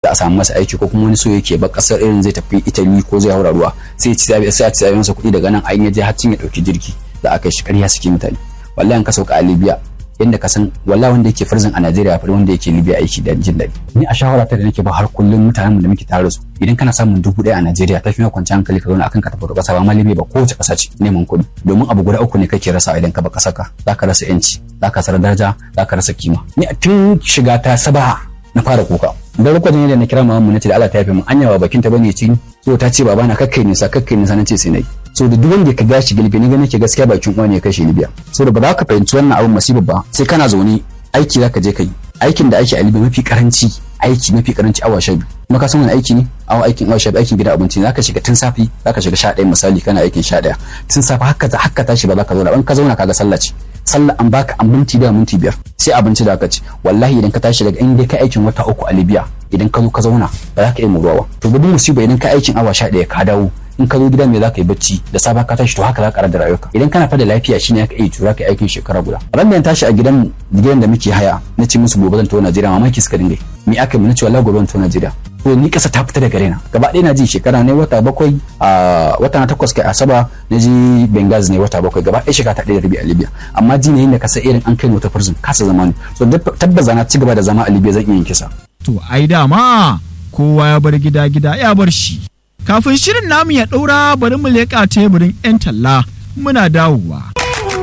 a samu masa aiki ko kuma wani so yake ba kasar irin zai tafi Italy ko zai haura ruwa sai ci sai a ci masa kuɗi daga nan an yaje har cin ya dauki jirgi da aka shi ƙarya suke mutane wallahi an ka sauka a Libya yadda ka san wallahi wanda yake farzin a Najeriya fa wanda yake Libya aiki da jin daɗi ni a shawara ta da nake ba har kullum mutanen da muke tare da su idan kana samun dubu ɗaya a Najeriya ta fi kwanci hankali ka zauna akan ka tafi da ƙasa ba ma Libya ba kowace ƙasa ce neman kuɗi domin abu guda uku ne kake rasa idan ka ba ƙasar ka zaka rasa yanci zaka rasa daraja zaka rasa kima ni a tun shiga ta sabaha na fara kuka da lokacin da na kira mamu nace da Allah ta yafe min anya ba bakin ta bane ci so ta ce babana kakkai nisa kakkai nisa nace sai nayi so da duk wanda ka gashi gilbe ni ga nake gaskiya bakin uwa ne ya kashe Libya so da ba za ka fahimci wannan abin masibar ba sai kana zaune aiki zaka je kai aikin da ake a Libya mafi karanci aiki mafi karanci awa sha biyu kuma ka san wani aiki ne awa aikin awa sha biyu aikin gida abinci ne zaka shiga tun safi zaka shiga sha ɗaya misali kana aikin sha ɗaya tun safi haka haka tashi ba za ka zauna in ka zauna kaga sallah ce sallah an baka an minti da minti biyar sai abinci da aka ci wallahi idan ka tashi daga in dai ka aikin wata uku a Libya idan ka zo ka zauna ba za ka iya muruwa ba to gudun musiba idan ka aikin awa sha ɗaya ka dawo in ka zo gida me za ka yi bacci da safa ka tashi to haka za ka da rayuwarka idan kana fada lafiya shine ka iya tura ka aikin shekara guda ran da tashi a gidan gidan da muke haya na ce musu gobe zan to Najeriya mamaki suka dinga me aka yi na ce wallahi gobe zan to Najeriya to ni kasa ta fita daga raina gaba ɗaya na ji shekara ne wata bakwai a wata na takwas kai asaba na ji Benghazi ne wata bakwai gaba ɗaya shekara ta ɗaya da rabi a Libya amma ji ne yadda kasa irin an kai ni wata prison kasa zama ne so tabbas na ci gaba da zama a Libya zan iya yin kisa to ai dama kowa ya bar gida gida ya bar shi kafin shirin namu ya ɗaura bari mu leƙa teburin 'yan talla muna dawowa.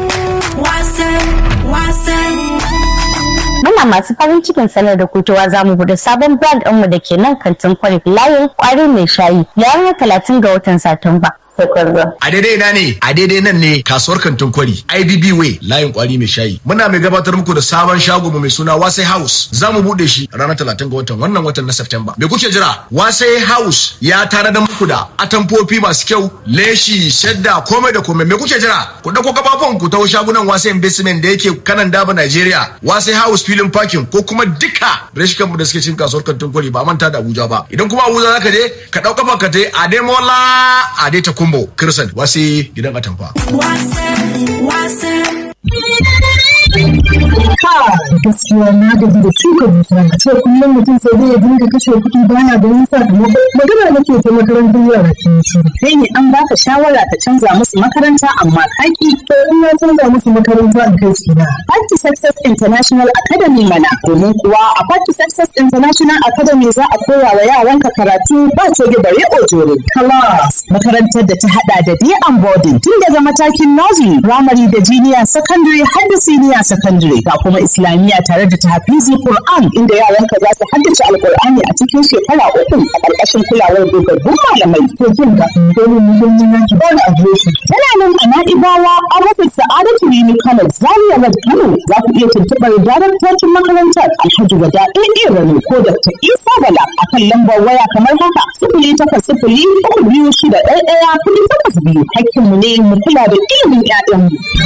Muna masu farin cikin sanar da kutuwa za mu buɗe sabon brand ɗinmu da ke nan kantin kwalif layin kwari mai shayi ranar talatin ga watan Satumba. A daidai ina ne, a daidai nan ne kasuwar kantin kwari, IBB Way, layin kwari mai shayi. Muna mai gabatar muku da sabon shago mai suna Wasai House. Za mu buɗe shi ranar talatin ga watan wannan watan na September. Me kuke jira? Wasai House ya tare da muku da atamfofi masu kyau, leshi, shadda, komai da komai. Me kuke jira? Ku ɗauko kafafun ku taho shagunan Wasai Investment da yake kanan daba Nigeria. Wasai House filin parking ko kuma duka reshikanmu da suke cin kasuwar kantin kwari ba manta da Abuja ba. Idan kuma Abuja zaka je ka ɗau kafa ka je Ademola Adeta Kumbo Kirsan wasi gidan atamfa. gaskiya na gaji da shuka dusa a ce kullum mutum sai dai ya dinga kashe kuɗi bana ganin sakamako magana nake ta makarantar yara ke shi kai ne an baka shawara ka canza musu makaranta amma kaki to in na canza musu makaranta in kai su na Party Success International Academy mana domin kuwa a Party Success International Academy za a koya wa yaranka karatu ba coge bare ojore class makarantar da ta hada da day and boarding tun daga matakin nursery primary da junior secondary har da senior secondary ga kuma islamiyya tare da tahfizi Qur'an inda yaranka za su haddace alqur'ani a cikin shekara uku a ƙarƙashin kulawar dogaggun malamai to jin ga dole mu mun yi yanki ba da adireshi tana nan a Na'ibawa an rufe Sa'adatu Rimi Kano Zaria Road Kano za ku iya tuntuɓar daraktocin makarantar Alhaji Wada AA Rano ko Dr. Isa Bala a kan lambar waya kamar haka sifili takwas sifili uku biyu shida ɗaya ɗaya kuɗi takwas biyu hakkinmu ne mu kula da ilimin 'ya'yanmu.